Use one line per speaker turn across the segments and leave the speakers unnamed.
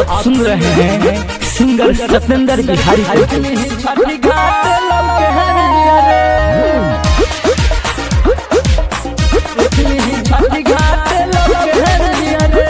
आप सुन रहे हैं सिंगर सत्येंद्र बिहारी को
छठी घाट लौके हरिया रे छठी घाट लौके हरिया रे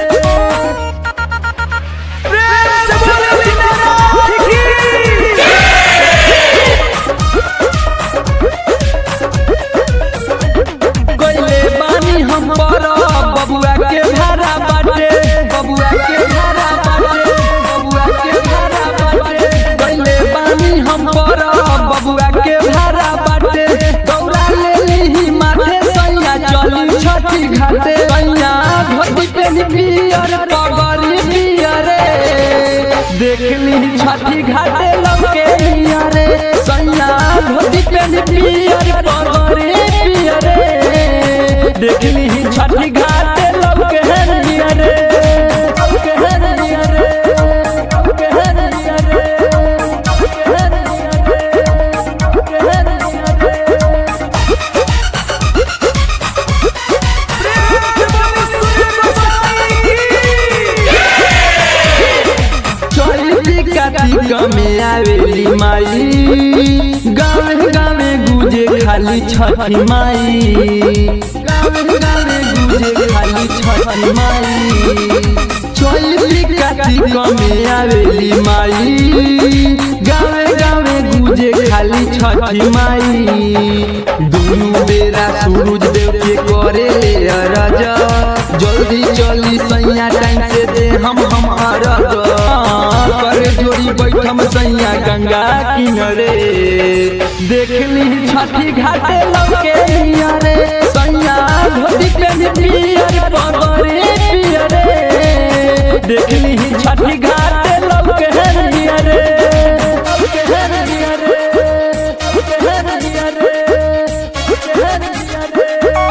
गइले बानी हम पर बबुआ के भाड़ा बाटे बबुआ के भाड़ा बाटे बबुआ के भाड़ा बाटे गइले बानी हम पर बबुआ के भाड़ा बाटे दौड़ा ले लीही माथे सैया चली छठी घाटे सैया धोती पेनी पियर पगड़ी पियर देख ली छठी घाटे लौके लिया रे सैया धोती पेनी पियर पगड़ी पियर देख ली छठी घाटे लौके लिया रे लौके लिया रे लौके लिया रे लौके लिया रे लौके लिया रे चली कार्तिक में आवेली माई गाँव गाँव गुजे खाली छठी माई गाँव गाँव गुजे खाली छठी माई चली कार्तिक में आवेली माई गाँव गाँव गुजे खाली छठी माई दुनू बेरा सूरज देव के करे अरज जल्दी चली सैया टाइम से दे हम हम अरज करे जोड़ी बैठम सैया गंगा किनरे देख ली छठी घाटे लौके लिया रे सैया धोती पे पियर पगरे पियरे देख ली छठी घाटे लौके लिया रे लौके लिया रे लौके लिया रे लौके लिया रे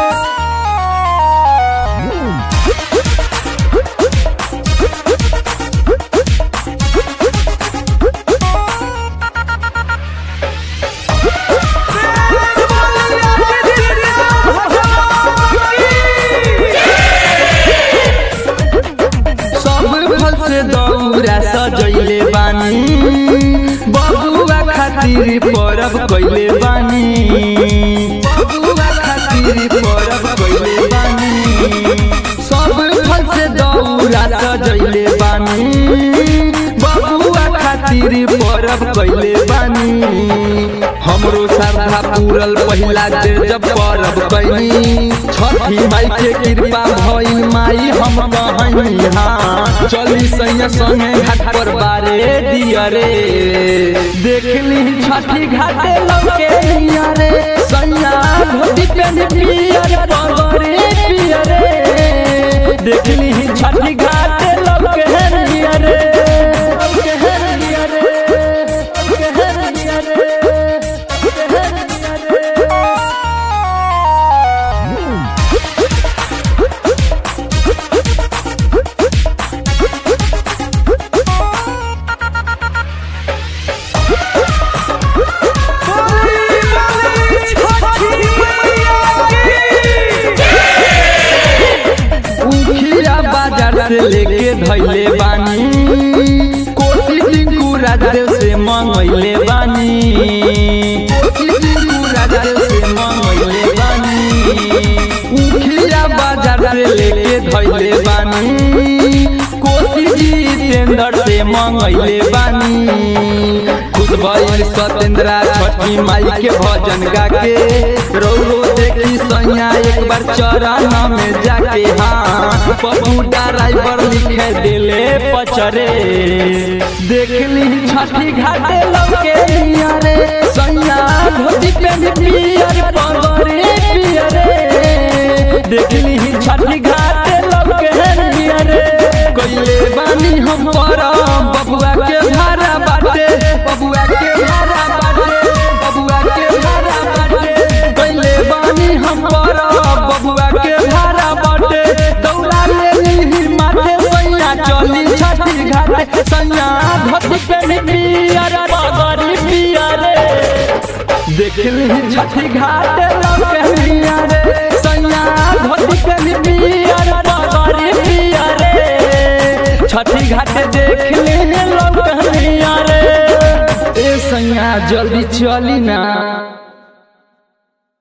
सब फल से दौरा सजैले बानी बबुआ खातिर परब कैले बानी बबुआ खातिर परब कैले बानी सब फल से दौरा सजैले बानी बबुआ खातिर परब कैले बानी हमरो श्रद्धा पूरल पहिला देर जब परब कैनी छठी माई के कृपा भइल माई हम कहनी हाँ चली सैया संगे घाट पर बारे दिया रे देख ली छठी घाटे लौके लिया रे सैया धोती पेन पियर पगरे पियरे देख ली छठी घाटे लौके लिया रे लौके लिया रे लौके लिया रे लौके लिया रे उखिया बाजार से लेके धैले बानी कोसी टिंकू राजदेव से मंगैले बानी कोसी टिंकू राजदेव से मंगैले बानी उखिया बाजार से लेके धैले बानी कोसी जितेंद्र से मंगैले बानी खुश भइल सत्येंद्रा छठी माई के भजन गाके रो रो देखी सैया एक बार चरण में जाके हाँ पप्पू ड्राइवर लिखे दिले पचरे देख ली छठी घाटे लौके लिया रे सैया धोती पे पियर पगरे पियरे देख ली छठी घाटे लौके लिया रे कइले बानी हम पर बबुआ के भाड़ा बाटे बबुआ के भाड़ा बाटे बबुआ के भाड़ा बाटे कइले बानी हम पर बबुआ के भाड़ा बाटे दौड़ा ले ली माथे सैया चली छठी घाटे सैया धोती पे पियर पगड़ी पियरे देख ली छठी घाटे लौके लिया रे सैया धोती पे पियर पगड़ी पियरे छठी घाट घाट देख ले लौकनिया रे ए सैया जल्दी चली ना